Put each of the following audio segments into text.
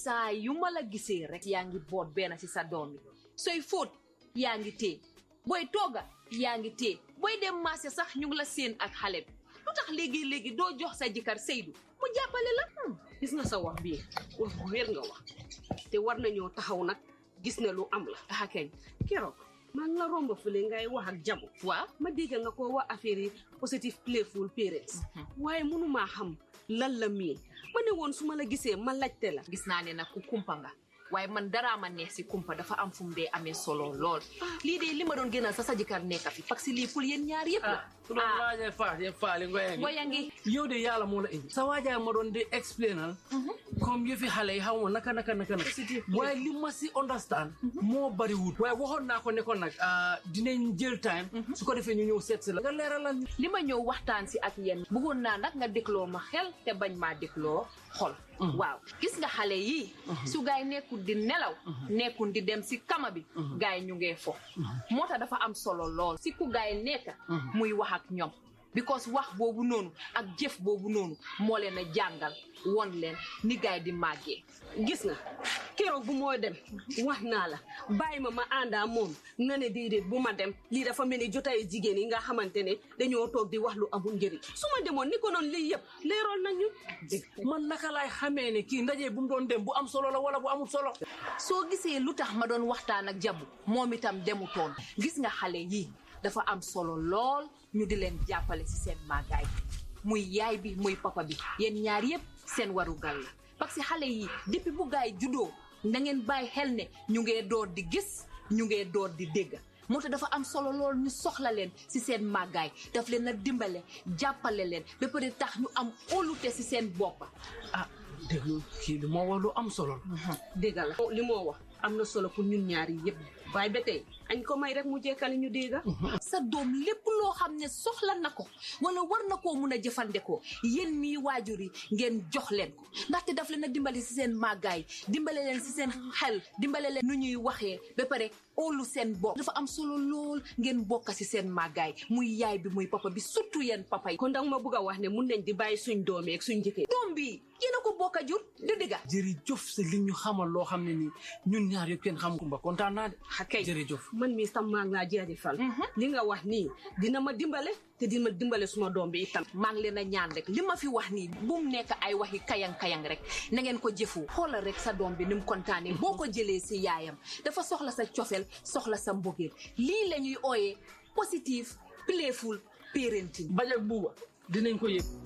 saa yu ma la gisee rek yaa ngi boot benn ci sa doom yi sooy fóot yaa ngi téye booy tooga yaa ngi téye booy dem marché sax ñu ngi la séen ak xale bi lu tax léegi-léegi doo jox sa jëkkër Seydou mu jàppale la gis nga sa wax bii wax bu wér nga wax te war nañoo taxaw nag gis ne lu am la ah kañ keroog maa ngi la romb fële ngay wax ak jabu waaw ma dégg nga ko wax affaire yi positive playful parents waaye mënumaa xam lan la mii ma ne woon su ma la gisee ma laajte la gis naa ne nag ku kumpa nga waaye man daraa ma neex si kumpa dafa am fu mu dee amee solo lool lii de li ma doon gënal sa sa jëkkër nekka fi parce que lii pour yéen ñaar yëpp la su doon laajee faat yëpp faali ngoye ngi ngoya ngi yow de yàlla moo la indi sa waajaay ma doon di explainal comme yëfi xale yi xaw ma naka naka naka naka waaye li ma si understand moo bariwut waaye waxoon naa ko ne ko nag dinañ jël time su ko defee ñu ñëw seet si la nga leeralal ñu li ma ñëw waxtaan si ak yéen bëggoon naa nag nga dégloo ma xel te bañ maa dégloo xol waaw gis nga xale yii su gaay nekkul di nelaw nekkul di dem si kama bi gaay ñu ngee fo moo tax dafa am solo lool si ku gaay nekka muy wax ak ñoom because wax boobu noonu ak jëf boobu noonu moo leen a jàngal won leen ni gaay di màggee gis nga keroog bu moo dem wax naa la bàyyi ma ma àndaa moom nga ne déedéet bu ma dem lii dafa mel ni jotaay jigéen yi nga xamante ne dañoo toog di wax lu amul njëriñ su ma demoon ni ko noonu lii yëpp leeroon nañu man naka laay xamee ne kii ndaje bu mu doon dem bu am solo la wala bu amul solo soo gisee lu tax ma doon waxtaan ak jabu moom itam demutoon gis nga xale yii dafa am solo lool ñu di leen jàppale ci seen màggaay muy yaay bi muy papa bi yéen ñaar yépp seen warugal la parce que xale yi depuis bu gaay juddoo na ngeen bàyyi xel ne ñu ngee door di gis ñu ngee door di dégg moo tax dafa am solo lool ñu soxla leen ci seen màggaay daf leen a dimbale jàppale leen ba pare tax ñu am óolute ci seen boppa ah déglu kii li moo wax lu am solo la dégg la li moo wax am na solo pour ñun ñaari yëpp waaye ba tey añ ko may rek mu jekkali ñu dégga sa doom lépp loo xam ne soxla na ko wala war na koo mun a jëfandikoo yéen mii waajur yi ngeen jox leen ko ndaxte daf leen a dimbali si seen màggaay dimbale leen si seen xel dimbale leen nu ñuy waxee ba pare óolu seen bopp dafa am solo lool ngeen bokk si seen màggaay muy yaay bi muy papa bi surtout yéen papa yi kon danga ma bëgg a wax ne mun nañ di bàyyi suñ doomee ak suñ njëkkee doom bi yéen a ko bokk a jur du digga jërëjëf si li ñu xamal loo xam ne nii ñun ñaar yëpp kenn xam kumba kontaan naa de xakay jërëjëf man mii tam maa ngi laa jaajëfal li nga wax nii dina ma dimbale te dina ma dimbale suma doom bi itam maa ngi leen a ñaan rek li ma fi wax nii bu mu nekk ay waxi kayang-kayang rek na ngeen ko jëfu xoolal rek sa doom bi ni mu kontaanee boo ko jëlee si yaayam dafa soxla sa cofel soxla sa mbogeel lii la ñuy ooyee positive playful parenting bañ ak buuba dinañ ko yëg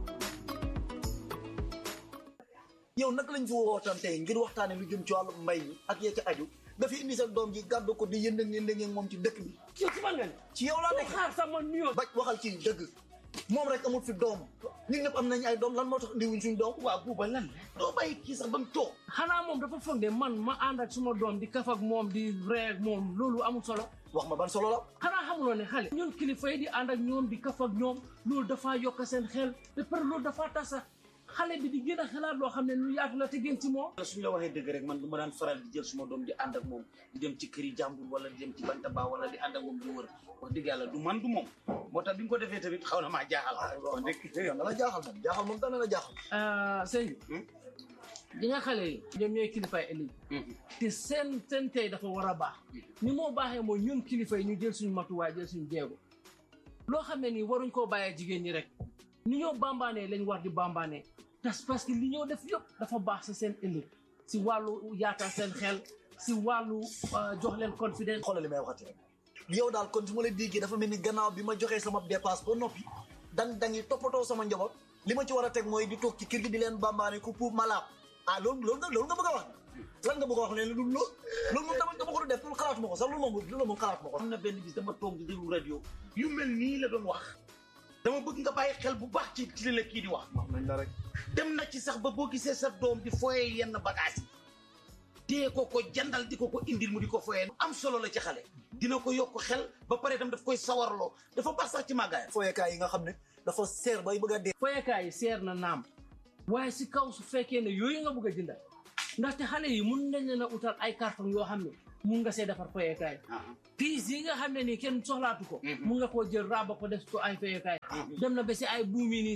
yow naka lañ fi wootaan tey ngir waxtaane lu jëm ci wàllu mbay mi ak yee ca aju nga fi indi sa doom ji gàddu ko di yëndëng yëndëng moom ci dëkk bi yow ci man nga ne ci yow laa nekk xaar sama nuyoo baj waxal ci dëgg moom rek amul fi doom ñun ñëpp am nañ ay doom lan moo tax indiwuñ suñ doom waa buuba lan doo bàyyi kii sax ba mu toog xanaa moom dafa foog ne man ma ànd ak suma doom di kaf ak moom di ree ak moom loolu amul solo wax ma ban solo la xanaa xamuloo ne xale ñun kilifa yi di ànd ak ñoom di kaf ak ñoom loolu dafaa yokk seen xel ba pare loolu dafaa tasa xale bi di gën a xalaat loo xam ne lu yaatu la te gën ci moom suñ la waxee dëgg rek man du ma daan faral di jël suma doom di ànd ak moom di dem ci këri jàmbur wala di dem ci bantaba wala di ànd ak moom di wër wax dëgg yàlla du man du moom moo tax bi nga ko defee tamit xaw na maa jaaxal wax dëgg yow na la jaaxal moom jaaxal moom dana la jaaxal sëñ di nga xale yi ñoom ñooy kilifaay ëllëg te seen seen tey dafa war a baax ni moo baaxee mooy ñun kilifa yi ñu jël suñu matuwaay jël suñu jeego loo xam ne nii waruñ koo bàyyee jigéen ñi rek ni ñoo bambaanee lañ war di bambaanee tas parce que li ñoo def yëpp dafa baax si seen ëllëg si wàllu yaatal seen xel si wàllu jox leen confidence xoolal li may waxati rek yow daal kon su ma la déggee dafa mel ni gannaaw bi ma joxee sama dépasse ba noppi dang dangi toppatoo sama njaboot li ma ci war a teg mooy di toog ci kër gi di leen bambaane ku pour malaab ah loolu loolu nga loolu nga bëgg a wax lan nga bëgg a wax leen lu loolu loolu moom dama dama ko du def loolu xalaatuma ko sax loolu moom loolu moom xalaatuma ko am na benn bis dama toog di déglu rajo yu mel nii la doon wax dama bëgg nga bàyyi xel bu baax ci ci li la kii di wax wax nañ la rek dem na ci sax ba boo gisee sa doom di foyee yenn bagage yi dee ko ko jandal di ko ko indil mu di ko foyee am solo la ci xale dina ko yokk xel ba pare itam daf koy sawarloo dafa baax sax ci màggaayam fooyekaay yi nga xam ne dafa seer bay bëgg a dee foyekaay yi seer na naam waaye si kaw su fekkee ne yooyu nga bëgg a jëndal ndaxte xale yi mun nañ leen a utal ay carton yoo xam ne mun nga see defar foyekaay piis yi nga xam ne nii kenn soxlaatu ko mun nga koo jël raaba ko def ko ay foyekaay dem na ba si ay buumi nii sax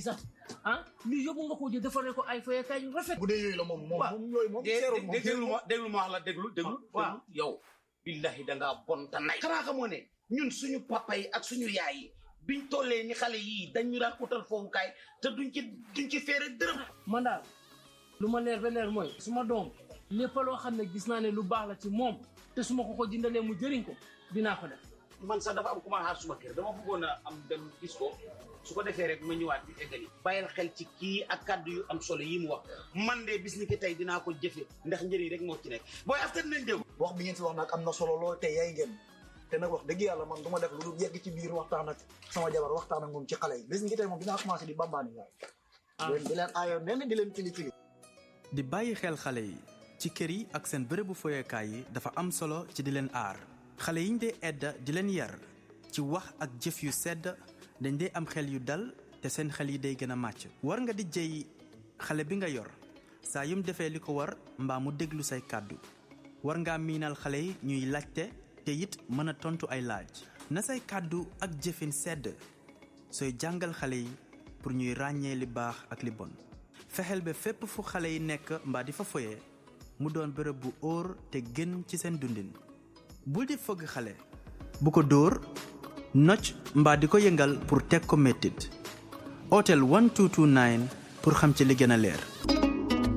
ah lii yóbbu nga ko jël defaree ko ay foyekaay yu rafet bu dee yooyu la moom moom waaw. moom yooyu moom dé seerul moom déglu ma déglu ma wax la déglu déglu waaw. déglu yow billahi da ngaa bon ta nay xanaa xamoo ne ñun suñu papa yi ak suñu yaay yi biñ tollee ni xale yii dañu daan utal foofukaay te duñ ci duñ ci feere dërëm man daal lu ma leer ba leer mooy su ma doom lépp loo xam ne gis naa ne lu baax la ci moom te su ma ko ko jëndalee mu jëriñ ko dinaa ko def man sax dafa am ku ma xaar suma kër dama bëggoon a am dem gis ko su ko defee rek ma ñëwaat bi eggali bàyyil xel ci kii ak kàddu yu am solo yi mu wax man de bis ni ki tey dinaa ko jëfe ndax njëriñ rek moo ci nekk booy after nañ dégg wax bi ngeen fi wax nag am na solo lool te yaay ngeen te nag wax dëgg yàlla man du ma def lu dul yegg ci biir waxtaan ak sama jabar waxtaan ak moom ci xale yi bis ngi tey moom dinaa commencé di bambaani yaay leen di leen aayoon nenn di leen kili kili di bàyyi xel xale yi ci kër yi ak seen bërëbu foyekaay yi dafa am solo ci di leen aar xale yiñ dee edda di leen yar ci wax ak jëf yu sedd dañ dee am xel yu dal te seen xel yi day gën a màcc war nga di jëy xale bi nga yor saa yum defee li ko war mbaa mu déglu say kàddu war ngaa miinal xale yi ñuy laajte te it mën a tontu ay laaj na say kàddu ak jëfin sedd sooy jàngal xale yi pour ñuy ràññee li baax ak li bon fexeel ba fépp fu xale yi nekk mbaa di fa foyee mu doon bërëb bu óor te gën ci seen dundin bul di fëgg xale bu ko dóor nocc mbaa di ko yëngal pour teg ko mettit otel 1229 pour xam ci li gën a leer